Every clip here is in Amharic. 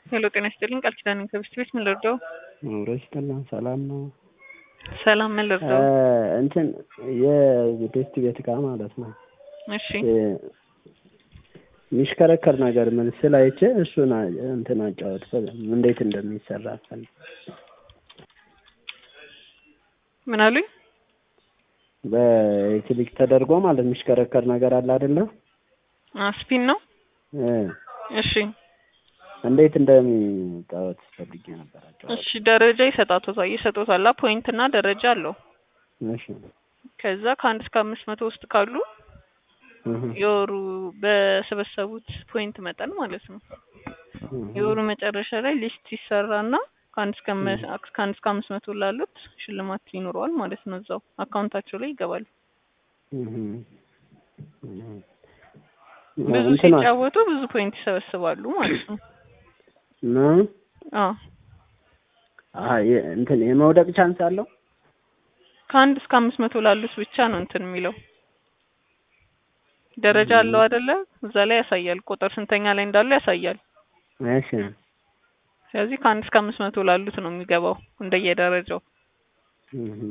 ሄሎ ጤና ይስጥልኝ ቃል ኪዳን ከብስት ቤት ምን ልርዳው? አብረሽ ጠላን ሰላም ነው። ሰላም ምን ልርዳው? እንትን የቤስት ቤት እቃ ማለት ነው እሺ የሚሽከረከር ነገር ምን ስላይቼ እሱን እንትን አጫወት እንዴት እንደሚሰራ ፈል ምን አሉኝ? በኤሌክትሪክ ተደርጎ ማለት የሚሽከረከር ነገር አለ አይደለ? ስፒን ነው። እ እሺ እንዴት እንደሚጫወት ፈልጌ ነበር። አጫወት እሺ ደረጃ ይሰጣቶታል ይሰጡታል። ፖይንት እና ደረጃ አለው። እሺ ከዛ ከአንድ እስከ አምስት መቶ ውስጥ ካሉ እህ የወሩ በሰበሰቡት ፖይንት መጠን ማለት ነው። የወሩ መጨረሻ ላይ ሊስት ይሰራና ከአንድ እስከ መ- ከአንድ እስከ አምስት መቶ ላሉት ሽልማት ይኖረዋል ማለት ነው። እዛው አካውንታቸው ላይ ይገባል። እህ እህ ብዙ እንትና ሲጫወቱ ብዙ ፖይንት ይሰበስባሉ ማለት ነው። ነው አዎ አሀ የ- እንትን የመውደቅ ቻንስ አለው። ከአንድ እስከ አምስት መቶ ላሉት ብቻ ነው እንትን የሚለው ደረጃ አለው አይደለ? እዛ ላይ ያሳያል። ቁጥር ስንተኛ ላይ እንዳሉ ያሳያል። እሺ ስለዚህ ከአንድ እስከ አምስት መቶ ላሉት ነው የሚገባው እንደየደረጃው። እህ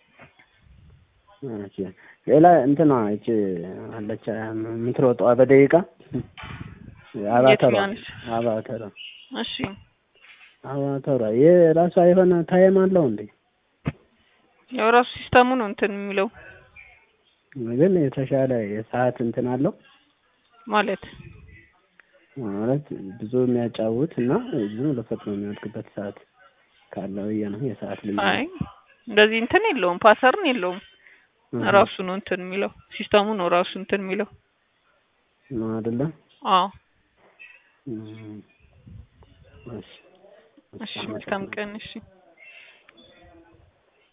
እሺ ሌላ እንትና እቺ አለች የምትሮጠዋ በደቂቃ አባተሯ የትኛዋ ነች? አባተሯ እሺ አባተሯ የራሷ የሆነ ታይም አለው እንዴ? ያው ራሱ ሲስተሙ ነው እንትን የሚለው ግን የተሻለ የሰዓት እንትን አለው ማለት ማለት ብዙ የሚያጫውት እና ዝም ብሎ ፈጥኖ የሚወድቅበት ሰዓት ካለው ብዬ ነው የሰዓት ልዩነት አይ እንደዚህ እንትን የለውም፣ ፓተርን የለውም። እህ ራሱ ነው እንትን የሚለው ሲስተሙ ነው ራሱ እንትን የሚለው። ነው አይደለ? አዎ እም እሺ እሺ መልካም ቀን እሺ